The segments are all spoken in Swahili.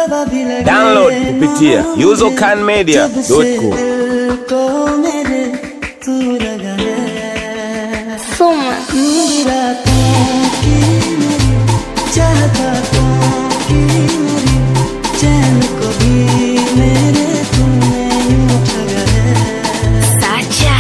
Download kupitia usercanmedia.com. Soma. Sacha.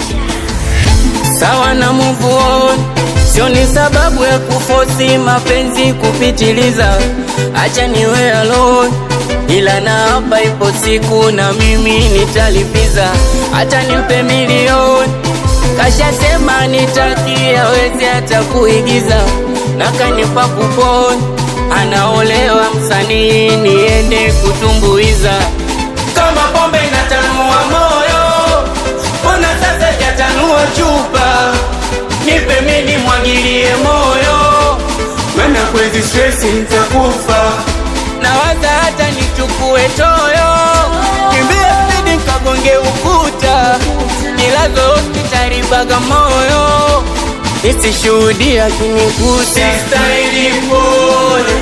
sawa na move on, sio ni sababu ya kufosi mapenzi kupitiliza. Acha niwe alone, ila na hapa ipo siku na mimi nitalipiza. Hata nimpe milioni, kashasema nitaki aweze hata kuigiza, na kanipa kuponi, anaolewa msanii niende kutumbuiza. Kama pombe inatanua moyo mbona sasa jatanua chupa nipe mini mwagilie moyo mana kwezi stresi nitakufa nawaza hata nichukue toyo kimbia spidi nkagonge ukuta nilazo hospitali bagamoyo nisishuhudia kinikuta sistahili pole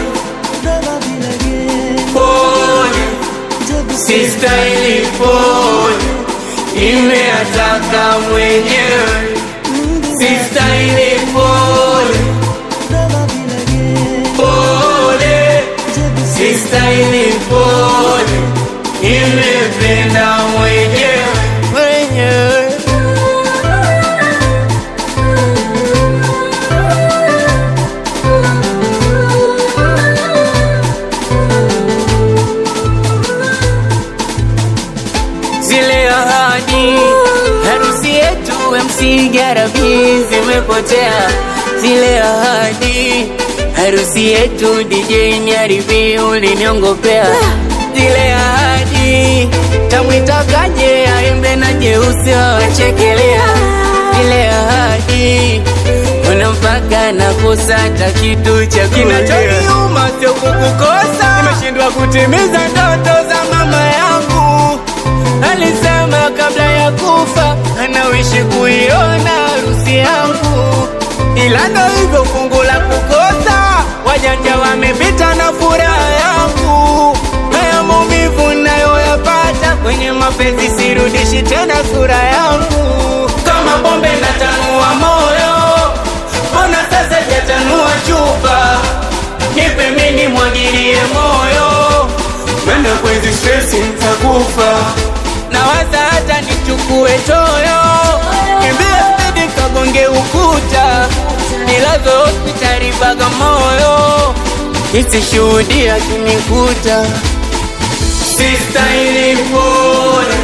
pole sistahili pole imeataka mwenyewe sistahili pole pole sistahili pole imependa mwenyewe mwenyewe zile ahadi harusi yetu MC Garabi zimepotea zile ahadi harusi yetu DJ Nyaribi uliniongopea zile ahadi tamwitakaje aimbe na jeusi wawachekelea zile ahadi kuna mpaka nakosa hata kitu cha kinachoniuma sio kukukosa nimeshindwa kutimiza ndoto za mama yangu alisema kabla ya kufa anawishi kuiona harusi yangu, ila ndo hivyo fungu la kukosa. Wajanja wamepita na furaha yangu, haya maumivu nayoyapata kwenye mapenzi, sirudishi tena sura yangu. Kama pombe natanua moyo, mbona sasa jatanua chupa? Nipe mini mwagilie moyo, menda kwezi stresi nitakufa nawaza hata nichukue toyo kimbia spidi kagonge ukuta nilazo hospitali Bagamoyo nisishuhudia kinikuta sistahili pole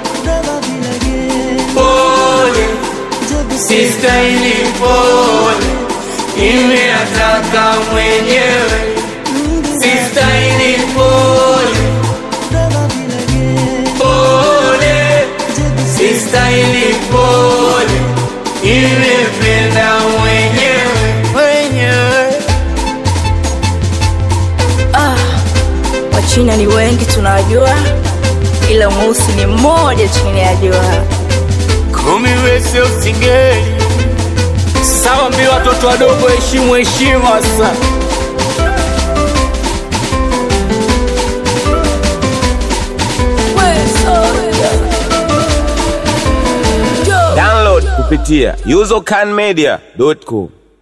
pole sistahili pole imeataka mwenyewe sistahili pole pole sistahili pole imependa mwenyewe mwenyewe Ah, Wachina ni wengi tunawajua, ila mweusi ni mmoja chini ya jua. kumi wese usingeli sawa mbi watoto wadogo heshimu heshima sa Download kupitia usercanmedia.com.